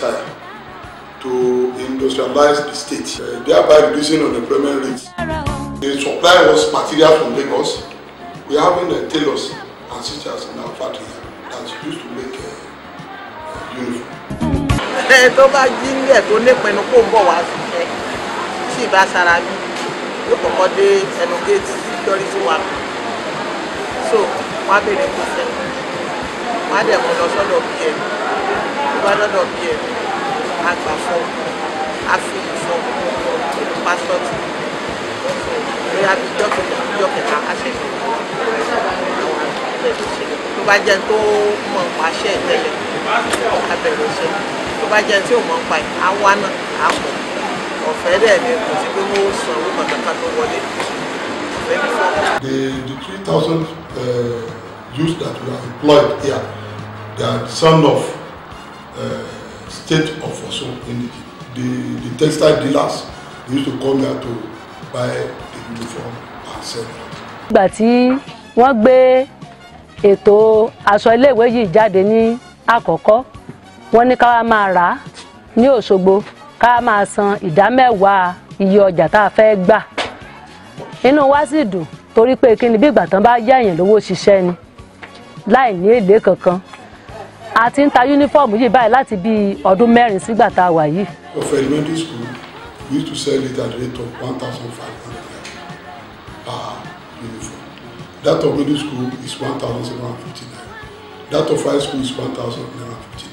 desire to industrialize the state, uh, thereby reducing unemployment rates. They supply us material from Lagos. We are having uh, tailors and stitchers in our factory that used to make uh, uniform. ẹ tó bá jí nílẹ̀ tó nípinnu kó ń bọ̀ wá ṣiṣẹ́ tí ìbá sara bí yóò kọ́kọ́ dé ẹnu géètì security wa so wọ́n á bèrè kọsẹ̀ wọ́n á dẹ̀ mú lọ sọ́dọ̀ pm tó bá dọ́dọ̀ pm á gbà fọ́ á fi ìfọ́ nínú pásítọ̀tì bóyá bí ìjọ kẹta ìjọ kẹta á ṣẹ̀ṣẹ̀ àwọn àgbẹ̀ ṣe tó bá jẹ́ tó mọ̀ pàṣẹ ìtẹ́lẹ̀ á bẹ̀rẹ̀ iṣẹ́ tó bá jẹ́ tí ò mọ̀ pa ẹ̀ á wá náà á pọ̀ ọ̀fẹ́ dẹ̀ ni kò sí pé wọ́n san owó kankan tó wọlé ọ̀fẹ́ ní fọ́ọ̀mù. The, the 3,000 uh, youths that we have employed here, they are the son of uh, state of Osun in the, the, the textile dealers. They used to come here to buy the uniform and sell it. ìgbà tí wọ́n gbé ètò aṣọ iléèwé yìí jáde ní àkọ́kọ́ wọ́n ní ká wá máa rà á ní Òṣogbo ká wá máa san ìdá mẹ́wàá iye ọjà tá a fẹ́ gbà inú wa sì dùn torí pé kí ni bí ìgbà tán bá yá èèyàn lówó ṣiṣẹ́ ni láì ní èlé kankan a ti ń ta yúnífọ́ọ̀mù yìí báyìí láti bí ọdún mẹ́rin sígbà tá a wà yìí Of elementary school, we used to sell it at the rate of 1,500 per uniform. That of middle school is 1,750 naira. That of high school is 1,950